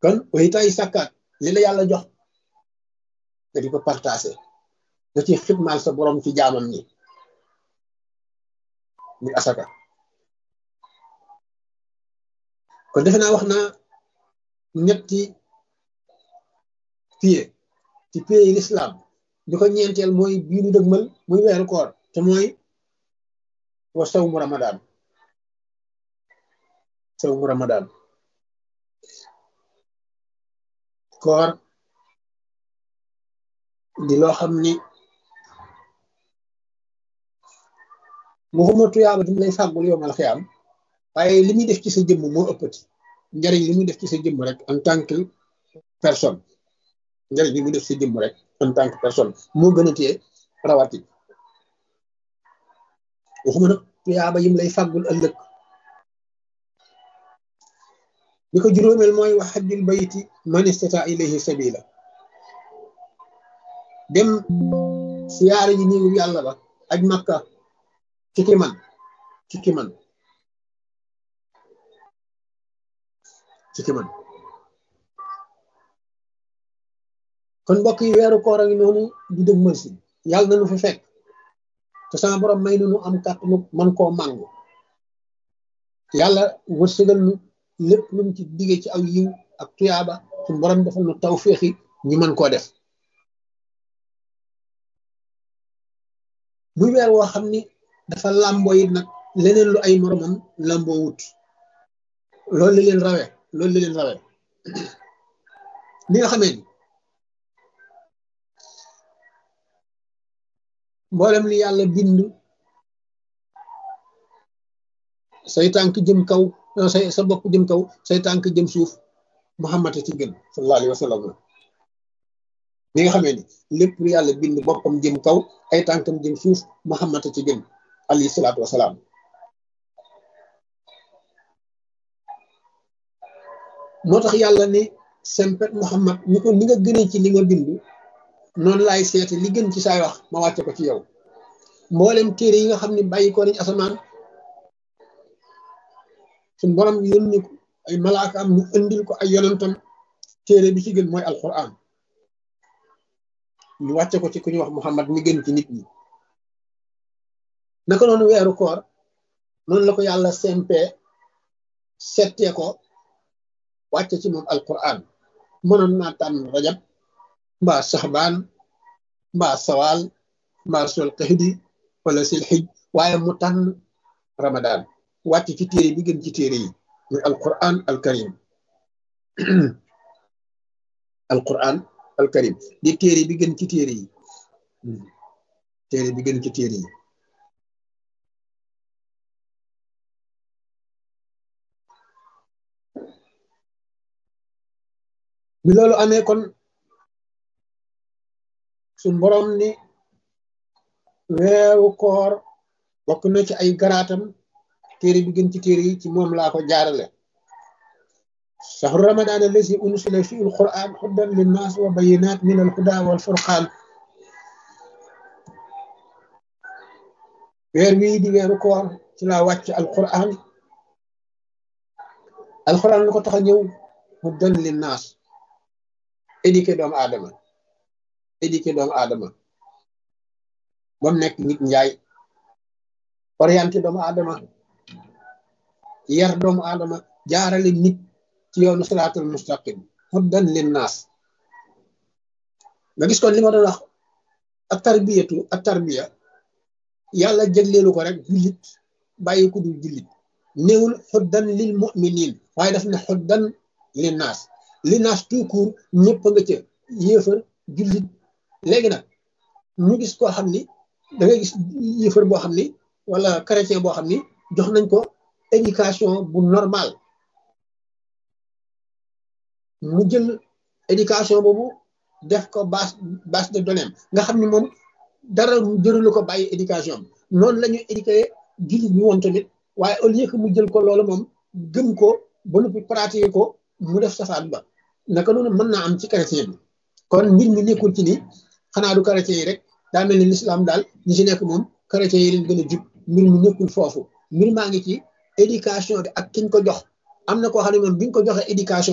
kon waytaay sàkkaat li la yàlla jox nga di ko partagé nga ci xitmaal sa borom ci jaamam ñi ni asaka kon defe naa wax naa ñetti pied ci pied yi l'islam bi ko ñeenteel mooy bii nu dëgmal muy weeru koor te mooy wa sawmu ramadan sawmu ramadan koor di loo xam ni waxuma tuyaaba dim lay fàggul yowmal xiyaam waaye li muy def ci sa jëmm moo ëppati njariñ li muy def ci sa jëmm rek en tant que personne njariñ li muy def ci sa jëmm rek en tant que personne moo gën a tee rawati waxuma nag tuyaaba yim lay fàggul ëllëg li ko juróomeel mooy wa xajjul bayti man istata ilayhi sabila dem siyaare ji néegu yàlla ba aj makka ci ki man ci ki man ci ki man kon mbokk yi weeru koor a ngi noonu di dëg mën si yàlla na nu fi fekk te sama borom may nu nu am kàttanu man koo màngu yàlla wërsëgal nu lépp lu mu ci digge ci aw yiw ak tuyaaba suñu borom defal nu taw féexi ñu mën koo def muy weer woo xam ni dafa làmboo it nag leneen lu ay moromam làmboo wut loolu la leen rawe loolu la leen rawe li nga xamee ni mboolem li yàlla bind say tànk jëm kaw say sa bopp jëm kaw say tànk jëm suuf muhammad ci gën sallallahu alayhi wa sallam li nga xamee ni lépp lu yàlla bind boppam jëm kaw ay tànkam jëm suuf muhammad ci gën alayhi salaatu wasalaam moo tax yàlla ne sempet muhammad ni ko ni nga gënee ci li nga bind noonu laay seete li gën ci saay wax ma wàcce ko ci yow mboolem téere yi nga xam ne bàyyi ko nañ asamaan suñ borom yónni ko ay malaaka am ñu indil ko ay yonentam téere bi ci gën mooy alquran ñu wàcce ko ci ku ñuy wax muhammad mi gën ci nit ñi naka noonu weeru koor noonu la ko yàlla sempee settee ko wàcce ci moom alquran mënoon naa tànn rajab mbaa saxbaan mbaa sawaal mbaa sol xëxdi wala sil xij waaye mu tànn ramadan wàcc ci téere bi gën ci téere yi muy alquran alkarim alquran alkarim di téere bi gën ci téere yi téere bi gën ci téere yi bi loolu amee kon suñ boroom ni weeru koor bokk na ci ay garaatam téere bi gën ci téere yi ci moom laa ko jaarale shahru ramadan allazi unsila fi alquran hudan linnas wa bayinat min alhuda wal furqan weer wii di weeru koor ci laa wàcc alquran alquran lu ko tax a ñëw hudan linnas éduqué doomu aadama éduqué doomu aadama ba mu nekk nit njaay orienté doomu aadama yar doomu aadama jaarale nit ci yoonu siraatul mustaqim huddan linnaas nga gis kon li ma doon wax ak tarbiyatu ak tarbiya yàlla jégleelu ko rek jullit bàyyi ko dul jullit néewul huddan lil muminin waaye daf ne huddan linnaas linnaas tout court ñëpp nga ca yéefar jullit léegi nag ñu gis koo xam ni da ngay gis yéefar boo xam ni wala chrétien boo xam ni jox nañ ko éducation bu normal mu jël éducation boobu def ko base base de données nga xam ni moom dara mu jëralu ko bàyyi éducation noonu la ñuy éduqué jullit bi woon tamit waaye au lieu que mu jël ko loolu moom gëm ko ba noppi pratiquer ko mu def safaan ba naka noonu mën naa am ci chrétien bi kon mbir mi nekkul ci ni xanaa du chrétien yi rek daa mel ni l'islam daal ñi ci nekk moom chrétien yi leen gën a jub mbir mi nekkul foofu mbir maa ngi ci éducation bi ak kiñ ko jox am na koo xam ne moom bi ñu ko joxee éducation